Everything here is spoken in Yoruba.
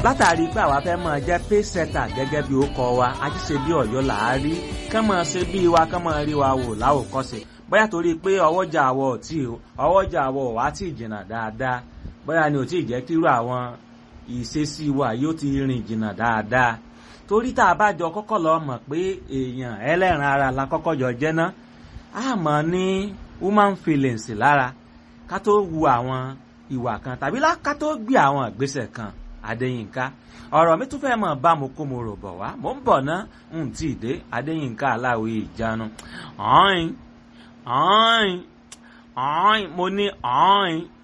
látàrí pé àwa fẹ́ máa jẹ́ pésẹ́tà gẹ́gẹ́ bí ó kọ wa àti ṣe bí ọ̀yọ́ là á rí kán máa ṣe bí wa kán máa rí wa wò láwòkọ́ṣe bóyá torí pé ọwọ́jà àwọ̀ tí ọwọ́jà àwọ̀ wá tí jìnnà dáadáa bóyá ni ò tí ì jẹ́ kírú àwọn ìṣesí wa yóò ti rìn jìnnà dáadáa torí tá a bá jọ kọ́kọ́ lọ mọ̀ pé èèyàn ẹlẹ́ran ara la kọ́kọ́ jọ jẹ́ ná a mọ̀ ní human feelings lára ká tó wu àwọn ìwà kan tàbí ká tó gbé àwọn ìgbésẹ̀ kan adéyínká ọ̀rọ̀ mi tún fẹ́ mọ̀ bá mo kó mo rò bọ̀ wá mò ń bọ̀ ná n tí ì dé adéyínká aláwọ̀ ìjánu ọ̀hìn ọ̀hìn ọ̀hìn mo ní ọ̀hìn